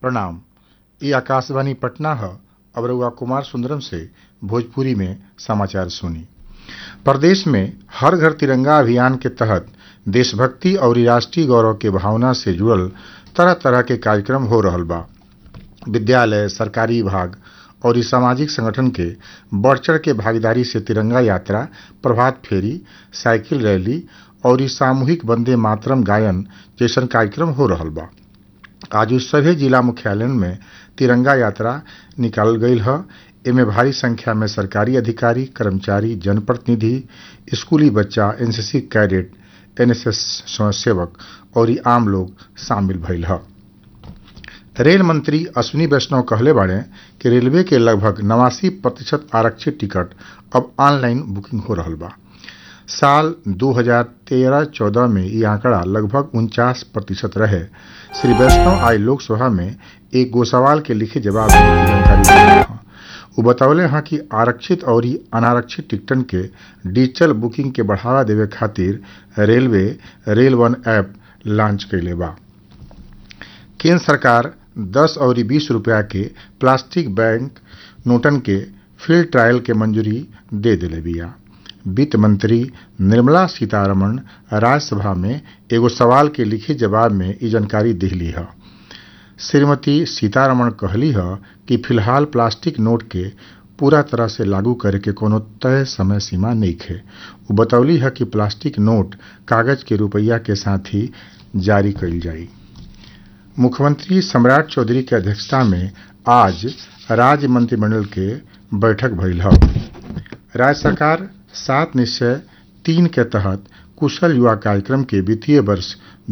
प्रणाम ई आकाशवाणी पटना ह अब रउआ कुमार सुंदरम से भोजपुरी में समाचार सुनी प्रदेश में हर घर तिरंगा अभियान के तहत देशभक्ति और राष्ट्रीय गौरव के भावना से जुड़ल तरह तरह के कार्यक्रम हो रहल बा विद्यालय सरकारी विभाग और सामाजिक संगठन के बढ़ चढ़ के भागीदारी से तिरंगा यात्रा प्रभात फेरी साइकिल रैली और सामूहिक वंदे मातरम गायन जैसन कार्यक्रम हो रहल बा आज सभे जिला मुख्यालयन में तिरंगा यात्रा निकालल गईल ह एमे भारी संख्या में सरकारी अधिकारी कर्मचारी जनप्रतिनिधि स्कूली बच्चा एनसीसी कैडेट एनएसएस स्वयंसेवक और आम लोग शामिल भइल ह रेल मंत्री अश्विनी वैष्णव कहले बाड़े कि रेलवे के लगभग नवासी प्रतिशत आरक्षित टिकट अब ऑनलाइन बुकिंग हो रहल बा साल 2013-14 में ये आंकड़ा लगभग उनचास प्रतिशत रहे श्री वैष्णव आज लोकसभा में एक गोसवाल के लिखे जवाब में जानकारी दिले हैं वो बतौले हैं कि आरक्षित और अनारक्षित टिकटन के डिजिटल बुकिंग के बढ़ावा देवे खातिर railway rail one app launch कैले बा केंद्र सरकार 10 और 20 रुपया के प्लास्टिक बैंक नोटन के फील्ड ट्रायल के मंजूरी दे दिले बिया वित्त मंत्री निर्मला सीतारमण राज्यसभा में एगो सवाल के लिखित जवाब में ये जानकारी दिली है श्रीमती सीतारमण कहली है कि फिलहाल प्लास्टिक नोट के पूरा तरह से लागू करे के कोनो तय समय सीमा नहीं है वो बतौली है कि प्लास्टिक नोट कागज के रुपया के साथ ही जारी कईल जाई मुख्यमंत्री सम्राट चौधरी के अध्यक्षता में आज राज्य मंत्रिमंडल के बैठक भइल है राज्य सरकार सात निश्चय तीन के तहत कुशल युवा कार्यक्रम के वित्तीय वर्ष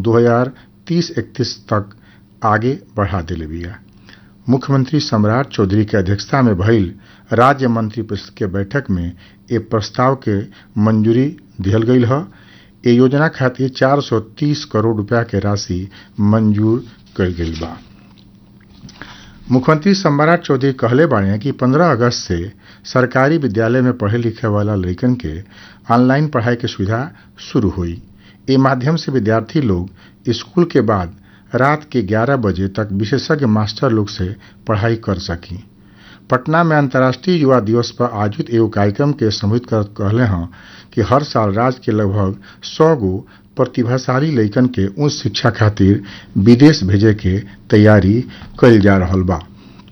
2030-31 तक आगे बढ़ा दिले बिया मुख्यमंत्री सम्राट चौधरी के अध्यक्षता में भइल राज्य मंत्रिपरिषद के बैठक में ए प्रस्ताव के मंजूरी दिहल गईल है ए योजना खातिर 430 करोड़ रुपया के राशि मंजूर कईल गईल बा मुख्यमंत्री सम्राट चौधरी कहले बाड़े कि 15 अगस्त से सरकारी विद्यालय में पढ़े लिखे वाला लड़कन के ऑनलाइन पढ़ाई के सुविधा शुरू हुई ए माध्यम से विद्यार्थी लोग स्कूल के बाद रात के 11 बजे तक विशेषज्ञ मास्टर लोग से पढ़ाई कर सकी पटना में अंतर्राष्ट्रीय युवा दिवस पर आयोजित एगो कार्यक्रम के संबोधित कर कहले हैं कि हर साल राज्य के लगभग सौ गो प्रतिभाशाली लइकन के उच्च शिक्षा खातिर विदेश भेजे के तैयारी कईल जा रहल बा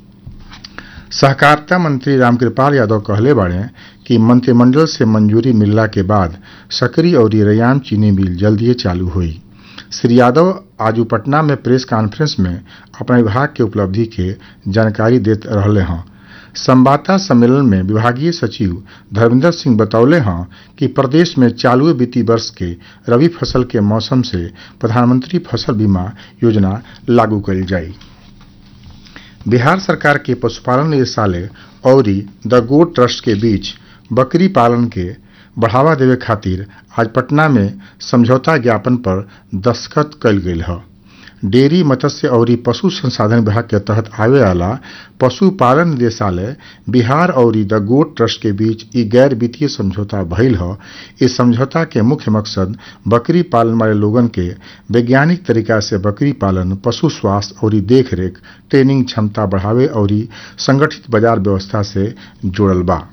सहकारिता मंत्री रामकृपाल यादव कहले बाड़े कि मंत्रिमंडल से मंजूरी मिलला के बाद सकरी और रैयाम चीनी मिल जल्दिए चालू हुई श्री यादव आज पटना में प्रेस कॉन्फ्रेंस में अपने विभाग के उपलब्धि के जानकारी देते रहले हैं संवाददाता सम्मेलन में विभागीय सचिव धर्मेंद्र सिंह बतौले हैं कि प्रदेश में चालू वित्तीय वर्ष के रबी फसल के मौसम से प्रधानमंत्री फसल बीमा योजना लागू करी जाई बिहार सरकार के पशुपालन निदेशालय और द गोट ट्रस्ट के बीच बकरी पालन के बढ़ावा देवे खातिर आज पटना में समझौता ज्ञापन पर दस्तखत कल गई है डेयरी मत्स्य और पशु संसाधन विभाग के तहत आवे वाला पशुपालन निदेशालय बिहार और द गोट ट्रस्ट के बीच ई गैर वित्तीय समझौता भइल ह इस समझौता के मुख्य मकसद बकरी पालन वाले लोगन के वैज्ञानिक तरीका से बकरी पालन पशु स्वास्थ्य और देखरेख ट्रेनिंग क्षमता बढ़ावे और संगठित बाजार व्यवस्था से जुड़ल बा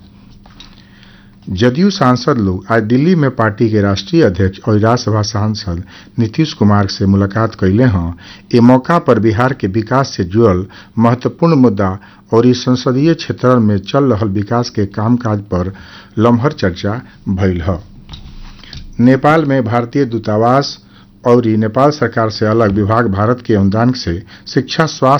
जदयू सांसद लोग आज दिल्ली में पार्टी के राष्ट्रीय अध्यक्ष और राज्यसभा सांसद नीतीश कुमार से मुलाकात कैले हैं ये मौका पर बिहार के विकास से जुड़ल महत्वपूर्ण मुद्दा और इस संसदीय क्षेत्र में चल रहा विकास के कामकाज पर लम्हर चर्चा भइल है नेपाल में भारतीय दूतावास और नेपाल सरकार से अलग विभाग भारत के अनुदान से शिक्षा स्वास्थ्य